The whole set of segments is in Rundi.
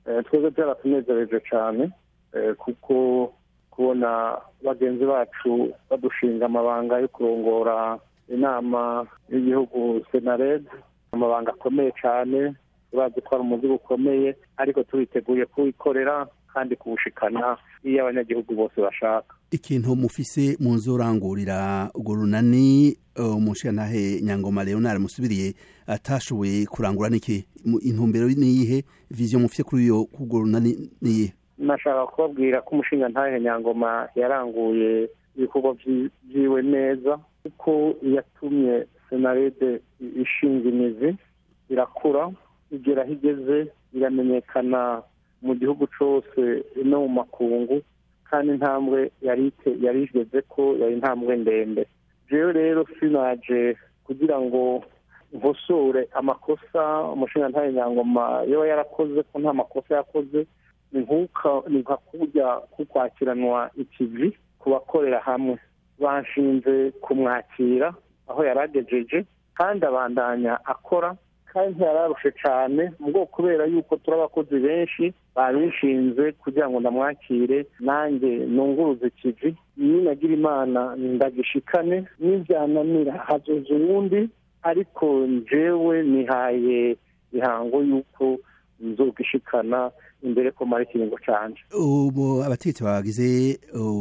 twebwe byaratunezereje cyane kuko kubona bagenzi bacu badushinga amabanga yo kurongora inama y'igihugu senared amabanga akomeye cyane urazi ko ari umuzigo ukomeye ariko turiteguye kuwikorera kandi kuwushikana iyo abanyagihugu bose bashaka ikintu mufise mu nzu urangurira urwo runani umushirantahe nyangoma leonard musubiriye atashoboye kurangura niki intumbero niyihe viziyo mufite kuri iyo kurwo runani niyihe nashaka kubabwira ko umushinga ntahe nyangoma yaranguye ibikorwa byiwe neza kuko yatumye senarede ishinga imizi irakura igera aho igeze iramenyekana mu gihugu cyose no mu makungu kandi intambwe yari igeze ko yari intambwe ndende jewe rero sinaje kugira ngo nkosore amakosa umushinga ntahe nyangoma yaba yarakoze ko nta makosa yakoze ni nka kujya kukwakiranwa ikivi ku bakorera hamwe bashinze kumwakira aho yari agejeje kandi abandanya akora kandi ntiyararushe cyane mu bwoko kubera yuko turi abakozi benshi babishinze kugira ngo ndamwakire nanjye nunguruze ikivi ninagira imana ndagishikane n'ibyananira hazoza uwundi ariko njyewe nihaye ihango y'uko nzogishikana imbere ko mara ikiringo canje ubu abategetsi bagize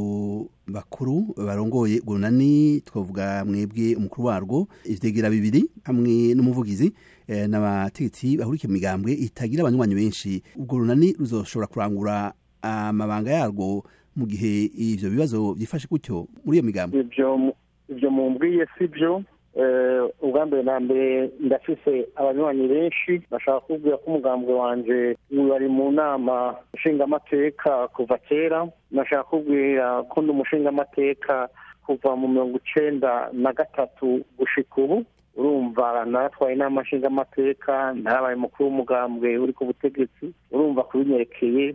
bakuru barongoye urunani twavuga mwebwe umukuru warwo ivyegera bibiri hamwe n'umuvugizi n'abategetsi bahurikiye mu migambwe itagira abanywanyi benshi urwo runani ruzoshobora kurangura amabanga yarwo mu gihe ivyo bibazo vyifashe gutyo muri iyo migambwe ivyo mumbwiye si vyo ubwa mbere na mbere ndafise abanywanyi benshi bashaka kubwira ko umugambwe wanje bari mu nama nshingamateka kuva kera nashaka kubwira ko ndi umushingamateka kuva mu mirongo icenda na gatatu gushika ubu urumva naratwaye inama nshingamateka narabaye mukuru w'umugambwe uri ku butegetsi urumva kubinyerekeye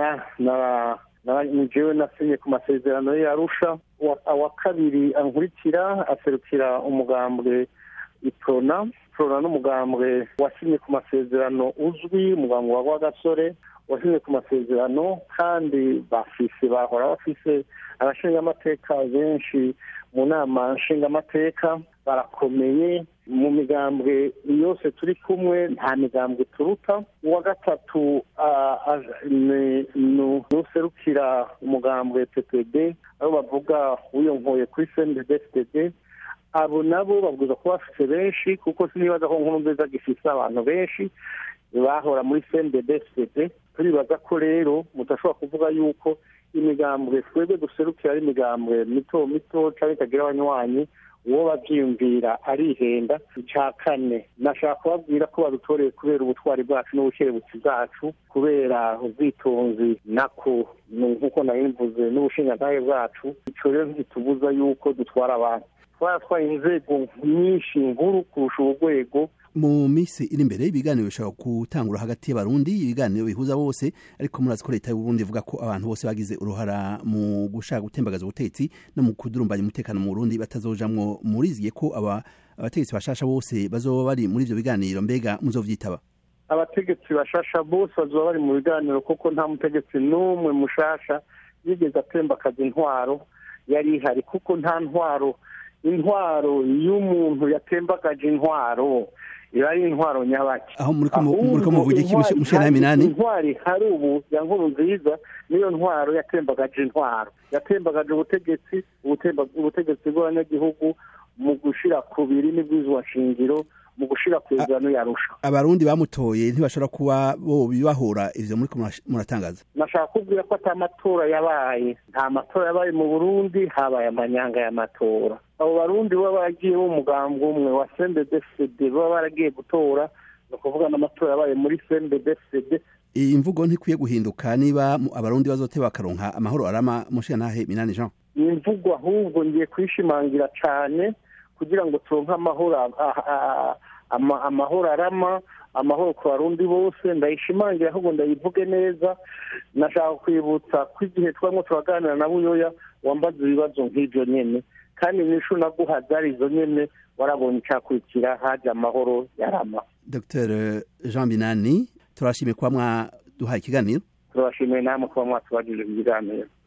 jewe nasinye ku masezerano yarusha awa kabiri ankurikira aserukira umugambwe iprona prona n'umugambwe wasinye ku masezerano uzwi umugambwe wa rwagasore wasinye ku masezerano kandi bafise bahora bafise abashingamateka benshi mu nama nshingamateka barakomeye mu migambwe yose turi kumwe nta migambwe turuta uwa gatatu nuserukira umugambwe ppd aho bavuga wiyonkoye kuri cndfdd abo nabo babwiza kuba bafite benshi kuko sinibaza ko nkuru nziza gifise abantu benshi bahora muri cndfdd turibaza ko rero mudashobora kuvuga yuko imigambwe twebwe duserukira ari imigambwe mito mito cyangwa itagira abanywanyi uwo babyiyumvira arihenda icya kane nashaka kubabwira ko badutoreye kubera ubutwari bwacu n'ubukerebutsi bwacu kubera ubwitonzi nako nk'uko nabimvuze n'ubushingantahe bwacu icyo rero ntitubuza yuko dutwara abantu twaratwaye inzego nyinshi nkuru kurusha urwego mu minsi iri imbere ibiganiro bishobora gutangura hagati y'abarundi ibiganiro bihuza bose ariko murazi ko leta y'uburundi ivuga ko abantu bose bagize uruhara mu gushaka gutembagaza ubutegetsi no mu kudurumbanya umutekano mu burundi batazojamwo muriziye ko aba abategetsi bashasha bose bazoba bari muri ivyo biganiro mbega muzovyitaba abategetsi bashasha bose bazoba bari mu biganiro kuko nta mutegetsi n'umwe mushasha yigeze atembakaza intwaro yari ihari kuko nta ntwaro intwaro y'umuntu yatembagaje intwaro iba ari intwaro nyabaki aho muri ko muvuga iki mushera minani intwari hari ubu ya nkuru nziza niyo ntwaro yatembagaje intwaro yatembagaje ubutegetsi ubutegetsi bw'abanyagihugu mu gushira ku birimi bw'izwa shingiro mu gushira ku izano yarusha abarundi bamutoye ntibashobora kuba bo bibahora ivyo muri muratangaza nashaka kubwira ko ata matora yabaye nta matora yabaye mu burundi habaye amanyanga y'amatora abo barundi baba baragiye b'umugambwe umwe wa cndfcd baba baragiye gutora ni ukuvuga n'amatora yabaye muri cndfcd iyi mvugo ntikwiye guhinduka niba abarundi bazote bakaronka amahoro arama mushirantahe minani jean iyi mvugo ahubwo ngiye kuyishimangira cane kugira ngo turonke amahoro amahoro arama amahoro ku barundi bose ndayishimangira ahubwo ndayivuge neza nashaka kwibutsa ko igihe twarimo turaganira na buyoya wambaza ibibazo nk'ibyo nyene kandi nishu naguha zari izo nyene warabonye icyakurikira haje amahoro yarama dr jean binani turashimye kuba duhaye ikiganiro turabashimiye namwe kuba mwatubajije ikiganiro